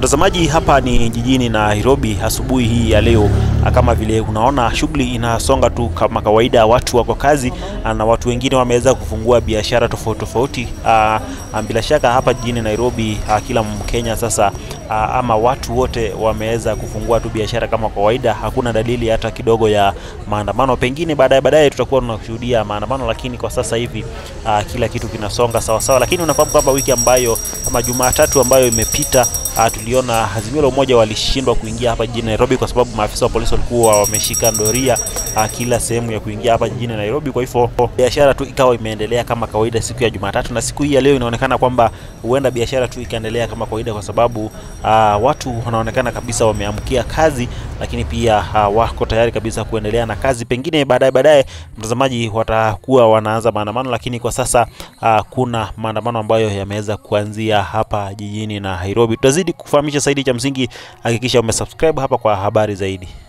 Mtazamaji, hapa ni jijini Nairobi asubuhi hii ya leo. Kama vile unaona, shughuli inasonga tu kama kawaida, watu wako kazi na watu wengine wameweza kufungua biashara tofauti tofauti. Bila shaka hapa jijini Nairobi kila Mkenya sasa ama watu wote wameweza kufungua tu biashara kama kawaida. Hakuna dalili hata kidogo ya maandamano. Pengine baadaye baadaye tutakuwa tunashuhudia maandamano, lakini kwa sasa hivi kila kitu kinasonga sawa sawa. Lakini unafahamu kwamba wiki ambayo ama Jumatatu ambayo imepita Uh, tuliona Azimio la Umoja walishindwa kuingia hapa jijini Nairobi kwa sababu maafisa wa polisi walikuwa wameshika doria uh, kila sehemu ya kuingia hapa jijini Nairobi. Kwa hivyo biashara tu ikawa imeendelea kama kawaida siku ya Jumatatu, na siku hii ya leo inaonekana kwamba huenda biashara tu ikaendelea kama kawaida, kwa sababu uh, watu wanaonekana kabisa wameamkia kazi, lakini pia uh, wako tayari kabisa kuendelea na kazi. Pengine baadaye baadaye, mtazamaji, watakuwa wanaanza maandamano, lakini kwa sasa uh, kuna maandamano ambayo yameweza kuanzia hapa jijini Nairobi. Tutazidi kufahamisha zaidi. Cha msingi hakikisha umesubscribe hapa kwa habari zaidi.